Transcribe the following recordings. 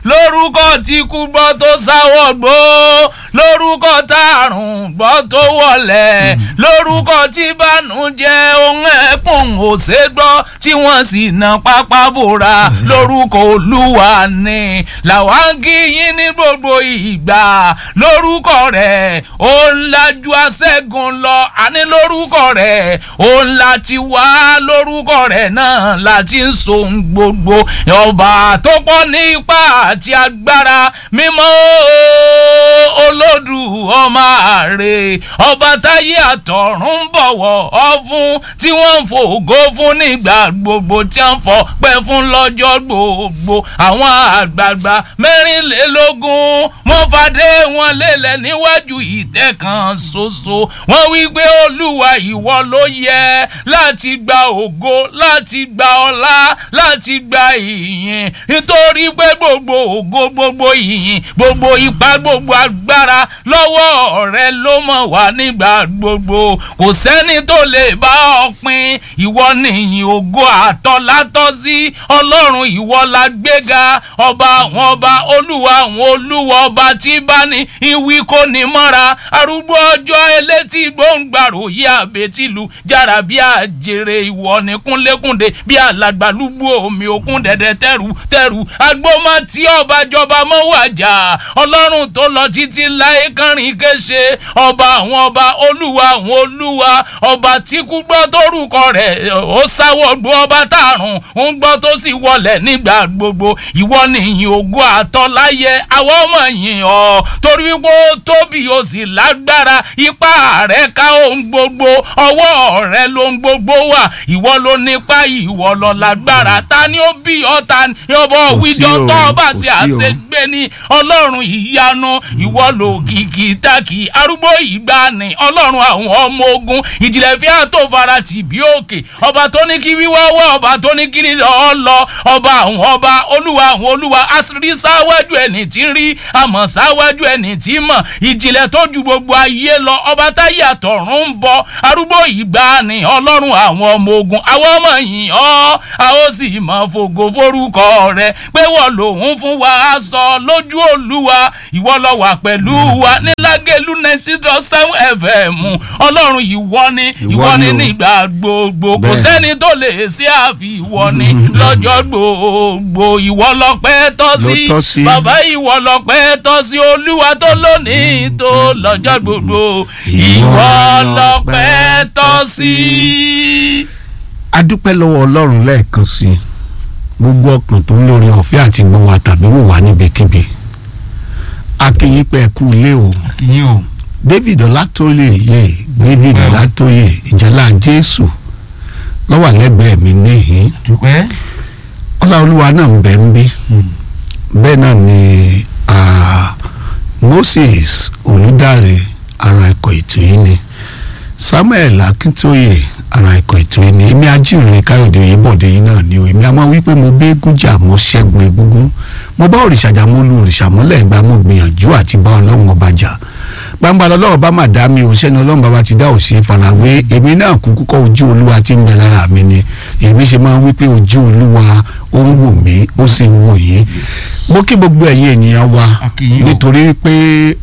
lórúkọ tí kú gbọ́ tó sáwọ́ gbó lórúkọ tààrùn gbọ́ tó wọlé lórúkọ tí bànújẹ́ ohun ẹ̀kún ò ṣe gbọ́ tí wọ́n sì na pápá bòra lórúkọ olúwa ni làwọn kí yín ní gbogbo ìgbà lórúkọ rẹ̀ ó ń lajú aṣẹ́gun lọ àní lórúkọ rẹ̀ ó ń láti wá lórúkọ rẹ̀ náà láti ń so gbogbo ọba tó pọ̀ ní ipá àti agbára mímọ́ olódù ọmọ àrè ọba táyé àtọ̀run ń bọ̀wọ̀ ọ fún tí wọ́n ń fògo fún nígbà gbogbo tí wọ́n fọ pẹ́ fún lọ́jọ́ gbogbo àwọn àgbààgbà mẹ́rìnlélógún wọ́n fàdé wọn lélẹ̀ níwájú ìtẹ́ kan ṣoṣo wọ́n wí pé olúwa ìwọ ló yẹ láti gba ògo láti gba ọlá láti gba ìyìn nítorí pé gbogbo ògo gbogbo ìyìn gbogbo ipá gbogbo agbára lọ́wọ́ rẹ ló mọ̀ wá nígbà gbogbo kò sẹ́ni tó lè bá ọ pín ìwọ nìyìn ògo àtọ́látọ́ sí ọlọ́run ìwọ la gbéga ọba àwọn ọba olúwa àwọn olúwa ọba tí bá ní ìwí kò ní mọ́ra arúgbó ọjọ́ elétí gbóǹgbàrò yí àbètìlú jára bí àjèrè ìwọ ní kúnlékúndé bí alàgbàlúgbò omi òkun dẹ̀dẹ̀ tẹ̀rù tẹ̀rù agbómọ tí ọba jọba mọ́ wàjà ọlọ́run tó lọ títí láyé kánrin kése ọba àwọn ọba olúwa àwọn olúwa ọba tí kú gbọ́ tórúkọ rẹ̀ ó sáwọ́ gbọ́ ọba tààrùn ń gbọ́ tó sì wọlẹ̀ nígbà gbogbo ìwọ nìyìn ògo àtọ́láyé àwọn ọmọ yìí ọ torí wípé ó tóbi ó sì lágbára ipá rẹ̀ ká ohun gbogbo ọwọ́ rẹ̀ ló ń gbogbo wà ìwọ ló nípa ìwọ lọ lágbára ta ni ó bí ọ ta ni ọbọ wíjọ tó ọba sí àṣegbé ní ọlọ́run ìyanu ìwọ ló kìkì tákì arúgbó ìgbani ọlọ́run àwọn ọmọ ogun ìjìnlẹ̀ fi àtò fara tì bí òkè ọba tó ní kí wíwá wá ọba tó ní kí lílọ ọ lọ ọba àwọn ọba olúwa àwọn olúwa àṣírí sáwájú ẹni tí ń rí àmọ́ sáwájú ẹni tí mọ̀ ìjìnlẹ̀ tó ju gbogbo ayé lọ ọba táyé àtọ̀run ń bọ arúgbó ìgbani ọlọ́run àwọn ọmọ ogun àwọn ọmọ yìí ọ́ a ó sì mọ̀ fògo forúkọ rẹ pé wọ́n lòun fún wa sọ lójú olúwa ìwọ lọ wà pẹ̀lú wa ní lágẹ̀lú nẹ́sídọ̀ seven fm ọlọ́run ìwọ ni ìwọ ni nígbà gbogbo kò sẹ́ni tó lè ṣe àfi ìwọ ni lọ́jọ́ gbogbo ìwọ lọ́pẹ́ tọ́ sí bàbá ìwọ lọ́pẹ́ tọ́ sí olúwa tó lónìí tó lọ́jọ́ gbogbo ìwọ lọ́pẹ́ tọ́ sí. a dúpẹ́ lọ́wọ́ ọlọ́run lẹ́ẹ̀kan sí i gbogbo ọkàn tó ń lórí ọ̀fẹ́ àti gbọ́ wa tàbí wò wá níbikíbi akínyìn pé ẹ kú ilé o david ọlátóyè yé david ọlátóyè ìjàlá jésù lọ́wọ́ lẹ́gbẹ̀ẹ́ mi níhìn ọláolúwa náà ń bẹ ń bí bẹ́ẹ̀ náà ni moses olùdarí ara ẹ̀kọ́ ètò yìí ni samuel akíntóyè ara ẹ̀kọ́ ètò yìí ni èmi ajíhìnrìn káyọ̀dé oyèbọ̀dé yìí náà ni o èmi a máa wí pé mo bẹ́ gúnjà mo ṣẹ́gun egúngún mo bá òrìṣà jà mo lu òrìṣà mọ́lẹ̀ ìgbà mo gbìyànjú àti bá ọlọ́run ọba jà gbangba lọ́wọ́ bá má dá mi ò sẹ́ni ọlọ́run bàbá ti dá òsè farawé èmi náà kúkú kọ́ ojú olúwa tí ń bẹ lára mi ni èmi ṣe máa ń wí pé ojú olúwa ó ń wò mí ó sì ń wò yín mo kí gbogbo ẹ̀yin ènìyàn wa nítorí pé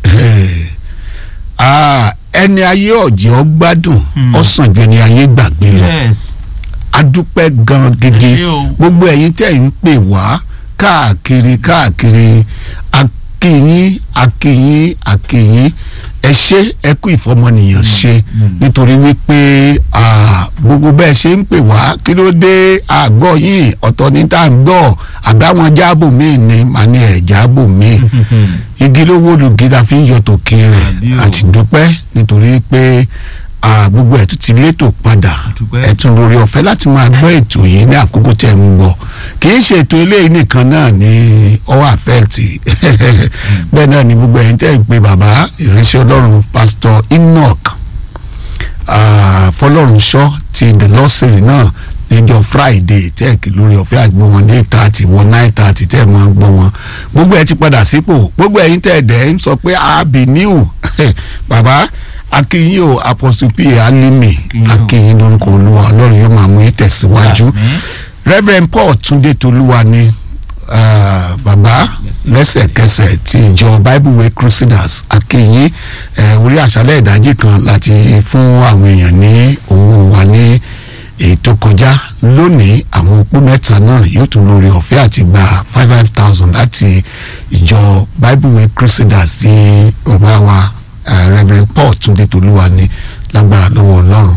ẹni ayé ọ̀jẹ̀ ọ gbádùn ọ̀sán ju ẹni ayé gbàgbé lọ adúpẹ́ gan gidi gbogbo ẹ̀yin tẹ̀ ń pè wá káàkiri káàkiri akínyín akínyín akínyín ẹ ṣe ẹ kú ìfọmọnìyàn ṣe nítorí wípé gbogbo bẹ́ẹ̀ ṣe ń pè wá kí ló dé àgọ́ yìí ọ̀tọ̀ ní tá à ń gbọ́ àbáwọn jáàbò míì ni màá ní ẹ̀ jáàbò míì igi ló wó lugi la fi ń yọ tòkè rẹ̀ àti dúpẹ́ nítorí pé gbogbo ẹ̀ tún ti létò padà ẹ̀tún lórí ọ̀fẹ́ láti máa gbọ́ ètò yìí ní àkókò tẹ̀ ń gbọ́ kì í ṣe ètò eléyìí nìkan náà ní ọwọ́ àfẹ́ẹ̀tì bẹ́ẹ̀ náà ni gbogbo ẹ̀yin tẹ̀ ń pe bàbá ìránṣẹ́ ọlọ́run pásítọ̀ enoch fọlọ́runṣọ́ ti the lọ́sìrì náà níjọ́ friday tẹ́ẹ̀kì lórí ọ̀fẹ́ àgbọ̀ wọn ní eight thirty wọn nine thirty tẹ́ẹ̀ máa gbọ́ wọn gbogbo ẹ̀ ti padà sípò gbogbo ẹ̀yin tẹ̀ẹ̀dẹ̀ ń sọ pé àbí new bàbá akínyìn o apostle p alimi akínyìn lórúkọ olúwa ọlọ́run yóò máa mú yín tẹ̀síwájú reverend paul túndé tolúwa ni ah, bàbá lẹ́sẹ̀kẹsẹ̀ ti ìjọ bible way crusaders akínyìn eh, orí àṣálẹ̀ ìdájí kan láti fún àwọn èèyàn ní owó wa ní èyí tó kọjá lónìí àwọn opó mẹ́ta náà yóò tún lórí ọ̀fẹ́ àti gba five five thousand láti ìjọ bible way crusaders ti ọba wa eh, reverend paul túndé tolúwa ní lágbára lọ́wọ́ ọlọ́run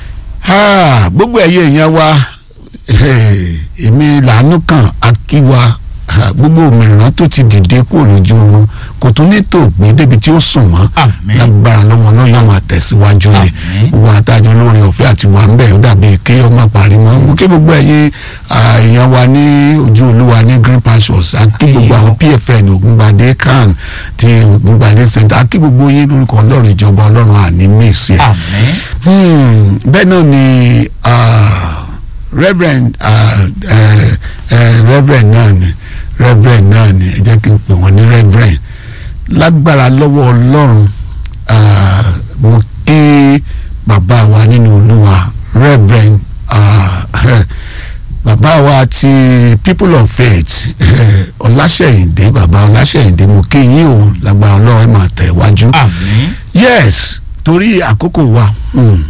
Ah, gbogbo ẹ̀yẹ èèyàn wa eh, èmi làánú kan akíwa ah, gbogbo òmìnira tó ti dìde kúrò lójú oorun kò tún ní tó gbé débi tí ó sùn mọ́ Àmín. lágbára lọ́wọ́ náà yóò máa tẹ̀síwájú ni Àmín. gbogbo àtàjọ lórí ọ̀fẹ́ àti wà ń bẹ̀ ó dàbí kí ọmọ parí mọ́ mo kí gbogbo ẹ̀yin ah, èèyàn wa ní ojú olúwa ní green pastures àkí gbogbo àwọn pfn ògúngbadé can ti ògúngbadé center àkí gbogbo yín lórúkọ ọlọ́run ìjọba ọlọ́run àní mèsì ẹ̀ àmín Hmm, bẹ́ẹ̀ náà ni ah, reverend ah, eh, eh, reverend náà ni reverend náà ni ẹ jẹ́ kí n pè wọ́n ní reverend lágbára lọ́wọ́ ọlọ́run ah, mo ké bàbá wa nínú olúwa reverend ah, bàbá wa ti people of faith eh, ọláṣẹ́yìndé bàbá ọláṣẹ́yìndé mo ké yín o lágbára ọlọ́run ẹ̀ máa tẹ̀ wájú àmín yes torí àkókò wa hmm.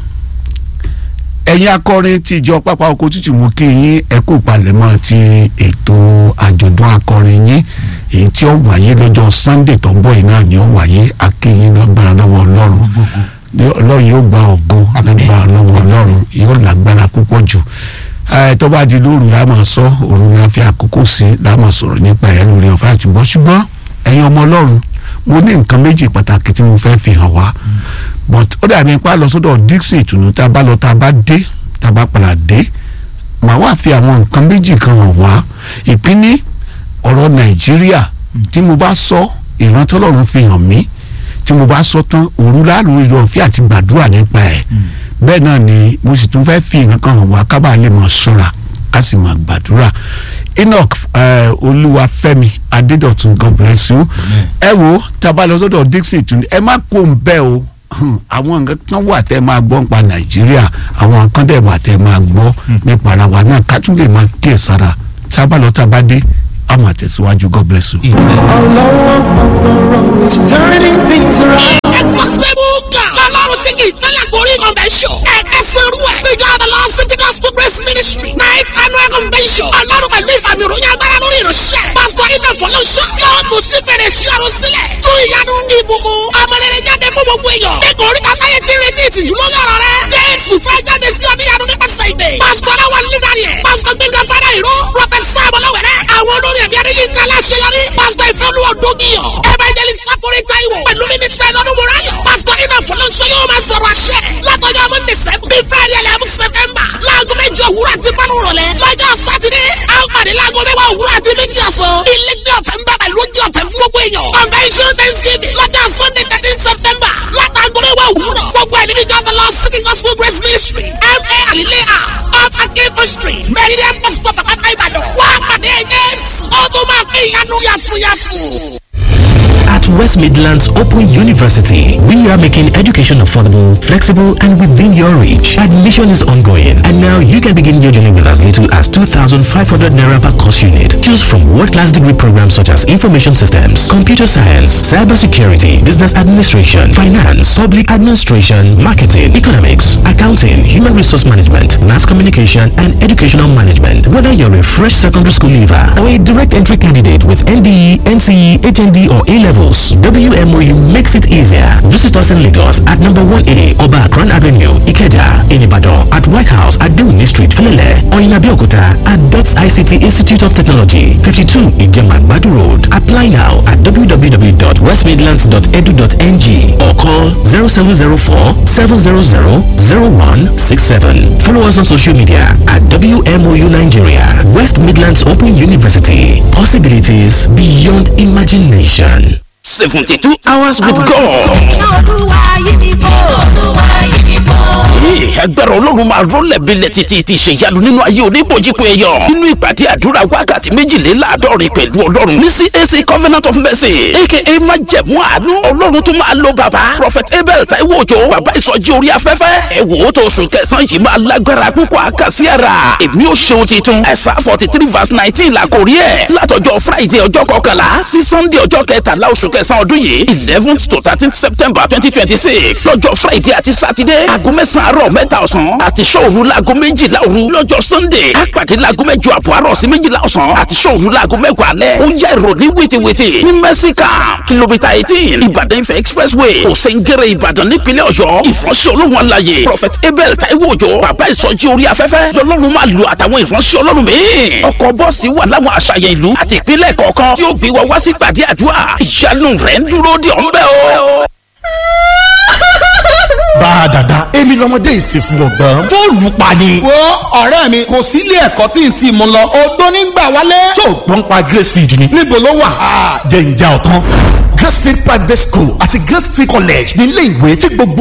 ẹ̀yin akọrin ti ìjọ pápá oko tútù mú kí yín ẹ kú palẹ̀mọ́ ti ètò àjọ̀dún akọrin yín èyí tí ó wáyé lọ́jọ́ sunday tó ń bọ̀ yìí náà ni ó wáyé akéyín lágbára lọ́wọ́ ọlọ́run Ní- ọlọ́run yóò gba ògo lágbára lọ́wọ́ ọlọ́run yóò lágbára púpọ̀ jù ẹ tó bá di lóru la máa sọ òru la fi àkókò sí la máa sọ̀rọ̀ nípa ẹ̀ lórí ọ̀fẹ́ àtúbọ̀ ṣùgbọ́n ẹ̀yin ọmọ ọlọ́run mo ní nǹkan méjì pàtàkì tí mo fẹ́ fi hàn wá but ó dàbí ipá lọ sọ́dọ̀ dixon ìtùnú tá a bá lọ tá a bá dé tá a bá padà dé màá wá fi àwọn nǹkan méjì kan hàn wá ìpínní ọ̀rọ̀ nàìjíríà tí mo bá sọ ìrántí ọlọ́run fi hàn mí tí mo bá sọ tán òru láàrú ìlú ọ̀fẹ́ àti gbàdúrà nípa ẹ̀ bẹ́ẹ̀ náà ni mo sì tún fẹ́ fi nǹkan hàn wá kábàá lè máa ṣọ́ra ká sì máa gbàdúrà enoch eh, olúwafẹ́mi adédọ̀tun god bless you ẹ wo tá a bá lọ sọ́dọ̀ dixon tún ẹ má kó ń bẹ́ o Hmm, àwọn nǹkan kan wà tẹ́ máa gbọ́ nípa nàìjíríà àwọn nǹkan dẹ̀ wà tẹ́ máa gbọ́ nípa ara wa náà ká tún lè máa kíyèsára tá a bá lọ tá a bá dé a máa tẹ̀síwájú god bless you. Ọlọ́wọ́ pọ̀pọ̀rọ̀ is turning things around. Exhaustible God. Ọlọ́run tí kì í tẹ́lẹ̀ gorí convention. Ẹ̀ka sẹ́rú ẹ̀. Ìjọ Adala City Gospel Grace Ministry. Night annual convention. Ọlọ́run pẹ̀lú ìfàmì ìròyìn agbára lórí ìránṣẹ́. Pásítọ̀ Ibẹ̀ Fọlọ́ṣọ́. Yóò tún sí fèrè sí ọ̀run sílẹ̀. Tún ìyanu ìbùkún. Ọmọlẹ́rẹ́ jáde fún gbogbo èèyàn. Ẹ̀kọ́ orí kàtáyé ti retí ìtìjú lórí ọ̀rọ̀ rẹ̀. Jésù fẹ́ jáde sí ọdíyanu nípasẹ̀ ìdè. Pásítọ̀ Aláwọ̀ Lídàrí ẹ̀. Pásítọ̀ Gbẹ̀ngàn Fádà Ìró. Prọfẹ̀sà Bọ̀lọ́wẹ̀rẹ̀. Àwọn olórí ẹ̀mí Adéyínká Aláṣeyọrí. Pásítọ̀ Ìfẹ́olúwa Dógìyàn. Evangelist Fáforí Táíwò. Pẹ̀lú mínísítà lọ́dún Mùráyọ̀. Pásítọ̀ Iná Fọlọ́nṣọ́ yóò máa sọ̀rọ̀ àṣẹ. Látọjọ́ Monday seven. Bí Friday eleven September. Láago mẹ́jọ òwúrọ̀ àti pánú rọ̀lẹ́. Lọ́jọ́ Sátidé. A ó pàdé láago mẹ́wàá òwúrọ̀ àti méjì ọ̀sán. Ilé ní ọ̀fẹ́ ń bàbà lójú ọ̀fẹ́ fún gbogbo èèyàn. Convention Thanksgiving. Lọ́jọ́ Sunday thirteen September. Látàgọ́ mẹ́wàá òwúrọ̀. Gbogbo ẹ̀ nínú ìjọba lọ City Gospel Grace Ministry. M.A. Alile House. Off Akinfo Street. Meridian Pastor Papa Ibadan. Wá pàdé Jésù. Ó tún máa pín ìyanu yàfùyàfù. At West Midlands Open University, we are making education affordable, flexible, and within your reach. Admission is ongoing, and now you can begin your journey with as little as 2,500 naira per course unit. Choose from world-class degree programs such as information systems, computer science, cybersecurity, business administration, finance, public administration, marketing, economics, accounting, human resource management, mass communication, and educational management. Whether you're a fresh secondary school leaver or a direct entry candidate with NDE, NCE, HND, or A levels, WMOU makes it easier. Visit us in Lagos at number 1A Oba Akran Avenue, Ikeja, in Ibadan, at White House at Dewini Street, Filele, or in Abeokuta at DOTS ICT Institute of Technology, 52 Ijeman Badu Road. Apply now at www.westmidlands.edu.ng or call 0704 700 0167. Follow us on social media at WMOU Nigeria, West Midlands Open University. Possibilities beyond imagination. 72 hours with God. olúwa yí mi kó olúwa yí mi kó. Hey, agbára ọlọ́run máa rọ́lẹ̀ bílẹ̀ títí ti ṣèyanu nínú ayé oníbòjìpọ̀ ẹ̀yọ̀ nínú ìpàdé àdúrà wákàtí méjìléláàádọ́rin pẹ̀lú ọlọ́run ní CAC Covenant of Mercy aka májẹ̀mú àánú ọlọ́run tó máa lo bàbá prophet abel taiwo òjò bàbá ìsọjí orí afẹ́fẹ́ ẹ wò ó tó oṣù kẹsàn-án yìí máa lágbára púpọ̀ àkàsí ara èmi ò ṣeun titun ẹ̀sà forty three verse nineteen la kò rí ẹ̀ látọjọ́ friday ọjọ́ kọkànlá sí sunday ọjọ́ kẹtàlá oṣù kẹsàn-án ọdún yìí eleventh to thirteenth september twenty twenty six lọ́jọ́ friday àti saturday aago mẹ́sàn-án àárọ̀ mẹ́ta ọ̀sán àti sọ́ọ̀rù laago méjìlá òru lọ́jọ́ sunday àpàdé laago mẹ́jọ àbọ̀ àárọ̀ sí méjìlá ọ̀sán àti sọ́ọ̀rù laago mẹ́wàá alẹ́ ó yá ìròní wìtìwìtì ní mẹ́síkà kìlómítà eighteen ìbàdàn ifẹ̀ expressway òsèǹgẹ̀rẹ̀ ìbàdàn nípínlẹ̀ ọ̀yọ́ ìfọ̀nsẹ̀ olóhùn alayè prophet abel taiwo òjò bàbá ìsọjí orí afẹ́fẹ́ lọ́lọ́run máa lo àtàwọn ìfọ̀nsẹ̀ ọlọ́run míì ọkọ̀ bọ́ọ̀sì wà láwọn àṣàyàn ìlú àti ìpínlẹ̀ kọ̀ọ̀kan tí ó gbé wa wá sí gbàdé àdúrà ìyanu rẹ̀ ń dúró de ọ̀nbẹ́ o. bá a dàda èmi lọmọdé ìsìnkú ọgbọ́n fóònù pa ni. wo ọ̀rẹ́ mi kò sí ilé ẹ̀kọ́ tí n ti mú lọ odó nígbà wálé. tó o gbọ́n pa gracefield ni. níbo ló wà. jẹ́ ìjà ọ̀tán gracefield private school àti gracefield college ní ilé ìwé tí gbogbo